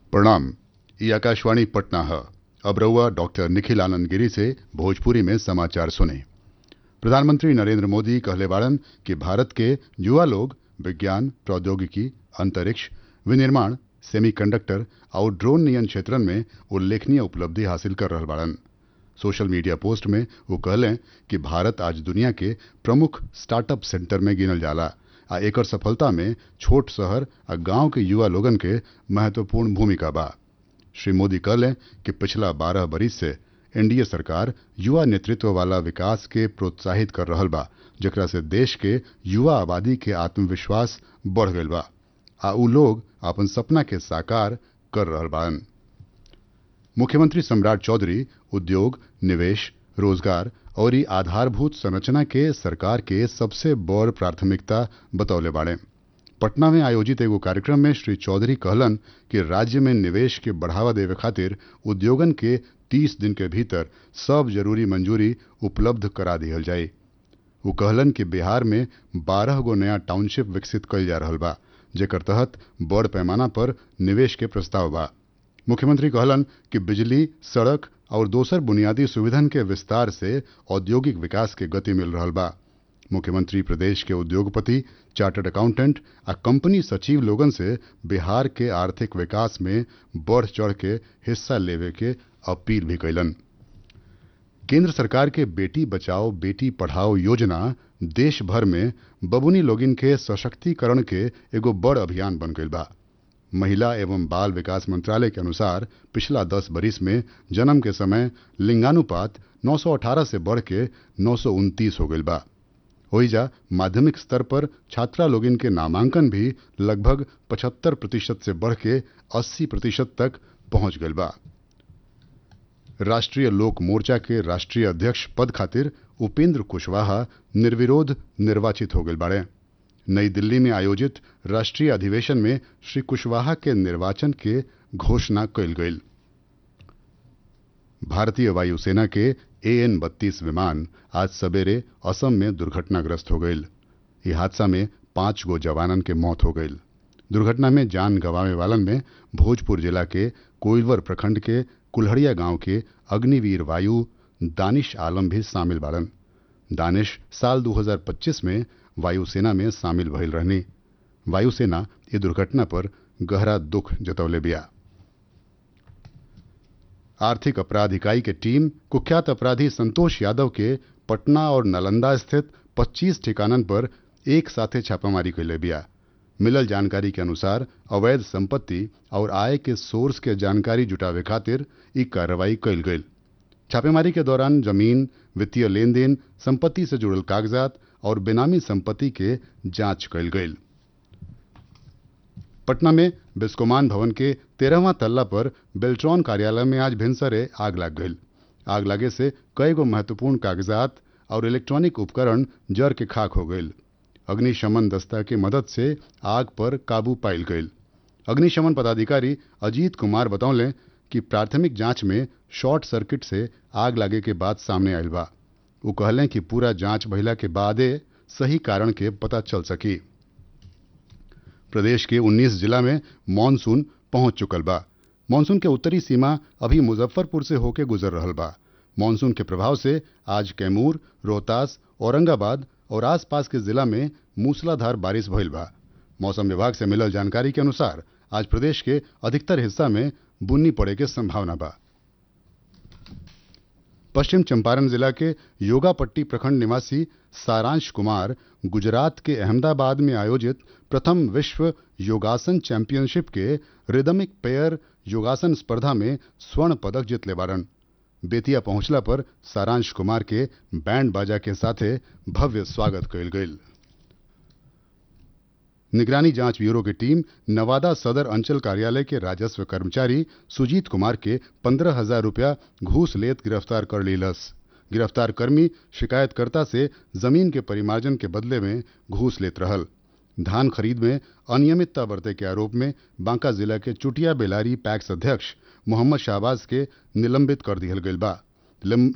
प्रणाम ये आकाशवाणी पटना है अब रहुआ डॉक्टर निखिल आनंद गिरी से भोजपुरी में समाचार सुने प्रधानमंत्री नरेंद्र मोदी कहले बाड़न कि भारत के युवा लोग विज्ञान प्रौद्योगिकी अंतरिक्ष विनिर्माण सेमीकंडक्टर और ड्रोन नियन क्षेत्रन में उल्लेखनीय उपलब्धि हासिल कर रहल बाड़न सोशल मीडिया पोस्ट में वो कहलें कि भारत आज दुनिया के प्रमुख स्टार्टअप सेंटर में गिनल जाला आ एकर सफलता में छोट शहर आ गांव के युवा लोगन के महत्वपूर्ण भूमिका बा श्री मोदी कहलें कि पिछला बारह बरिस से एनडीए सरकार युवा नेतृत्व वाला विकास के प्रोत्साहित कर रहल बा जेकरा से देश के युवा आबादी के आत्मविश्वास बढ़ गईल बा आ उ लोग अपन सपना के साकार कर रहल बाड़न मुख्यमंत्री सम्राट चौधरी उद्योग निवेश रोजगार और ई आधारभूत संरचना के सरकार के सबसे बड़ प्राथमिकता बतौले बाड़े पटना में आयोजित एगो कार्यक्रम में श्री चौधरी कहलन कि राज्य में निवेश के बढ़ावा देवे खातिर उद्योगन के 30 दिन के भीतर सब जरूरी मंजूरी उपलब्ध करा दिहल जाए वो कहलन कि बिहार में 12 गो नया टाउनशिप विकसित कइल जा रहल बा जेकर तहत बड़ पैमाना पर निवेश के प्रस्ताव बा मुख्यमंत्री कहलन कि बिजली सड़क और दोसर बुनियादी सुविधन के विस्तार से औद्योगिक विकास के गति मिल रहल बा मुख्यमंत्री प्रदेश के उद्योगपति चार्टर्ड अकाउंटेंट आ कंपनी सचिव लोगन से बिहार के आर्थिक विकास में बढ़ चढ़ के हिस्सा लेवे के अपील भी कैलन केंद्र सरकार के बेटी बचाओ बेटी पढ़ाओ योजना देश भर में बबुनी लोगिन के सशक्तिकरण के एगो बड़ अभियान बन गईल बा महिला एवं बाल विकास मंत्रालय के अनुसार पिछला दस बरिस में जन्म के समय लिंगानुपात 918 से बढ़ के नौ हो गईल बा ओइजा माध्यमिक स्तर पर छात्रा लोगिन के नामांकन भी लगभग 75 प्रतिशत से बढ़ के 80 प्रतिशत तक पहुंच गईल बा राष्ट्रीय लोक मोर्चा के राष्ट्रीय अध्यक्ष पद खातिर उपेंद्र कुशवाहा निर्विरोध निर्वाचित हो गए बाड़े नई दिल्ली में आयोजित राष्ट्रीय अधिवेशन में श्री कुशवाहा के निर्वाचन के घोषणा कल गई भारतीय वायुसेना के ए एन बत्तीस विमान आज सवेरे असम में दुर्घटनाग्रस्त हो गई इस हादसा में पांच गो जवानन के मौत हो गई दुर्घटना में जान गंवावे वालन में भोजपुर जिला के कोइलवर प्रखंड के कुल्हड़िया गांव के अग्निवीर वायु दानिश आलम भी शामिल बाड़न दानिश साल 2025 में वायुसेना में शामिल भइल रहनी वायुसेना ये दुर्घटना पर गहरा दुख जतौले बिया आर्थिक अपराध इकाई के टीम कुख्यात अपराधी संतोष यादव के पटना और नालंदा स्थित 25 ठिकानन पर एक साथे छापामारी कैले बिया मिलल जानकारी के अनुसार अवैध संपत्ति और आय के सोर्स के जानकारी जुटावे खातिर ई कार्रवाई कैल गई छापेमारी के दौरान जमीन वित्तीय लेन देन संपत्ति से जुड़ल कागजात और बेनामी संपत्ति के जांच कैल गई पटना में बिस्कोमान भवन के तेरहवां तल्ला पर बेल्ट्रॉन कार्यालय में आज भिनसरे आग लग गई आग लगे से कई गो महत्वपूर्ण कागजात और इलेक्ट्रॉनिक उपकरण जर के खाक हो गई अग्निशमन दस्ता की मदद से आग पर काबू पाइल गई अग्निशमन पदाधिकारी अजीत कुमार बतौले कि प्राथमिक जांच में शॉर्ट सर्किट से आग लगे के बाद सामने आयल बा वो कहलें कि पूरा जांच भइला के बादे सही कारण के पता चल सकी प्रदेश के 19 जिला में मानसून पहुंच चुकल बा मानसून के उत्तरी सीमा अभी मुजफ्फरपुर से होके गुजर रहल बा मानसून के प्रभाव से आज कैमूर रोहतास औरंगाबाद और आसपास के जिला में मूसलाधार बारिश भइल बा मौसम विभाग से मिलल जानकारी के अनुसार आज प्रदेश के अधिकतर हिस्सा में बुन्नी पड़े के संभावना बा पश्चिम चंपारण जिला के योगापट्टी प्रखंड निवासी सारांश कुमार गुजरात के अहमदाबाद में आयोजित प्रथम विश्व योगासन चैंपियनशिप के रिदमिक पेयर योगासन स्पर्धा में स्वर्ण पदक जीतले बारन बेतिया पहुंचला पर सारांश कुमार के बैंड बाजा के साथे भव्य स्वागत कयल गेल निगरानी जांच ब्यूरो की टीम नवादा सदर अंचल कार्यालय के राजस्व कर्मचारी सुजीत कुमार के पंद्रह हजार रुपया घूस लेत गिरफ्तार कर लीलस गिरफ्तार कर्मी शिकायतकर्ता से जमीन के परिमार्जन के बदले में घूस लेत रहल धान खरीद में अनियमितता बरते के आरोप में बांका जिला के चुटिया बेलारी पैक्स अध्यक्ष मोहम्मद शाहबाज के निलंबित कर दिहल गईल बा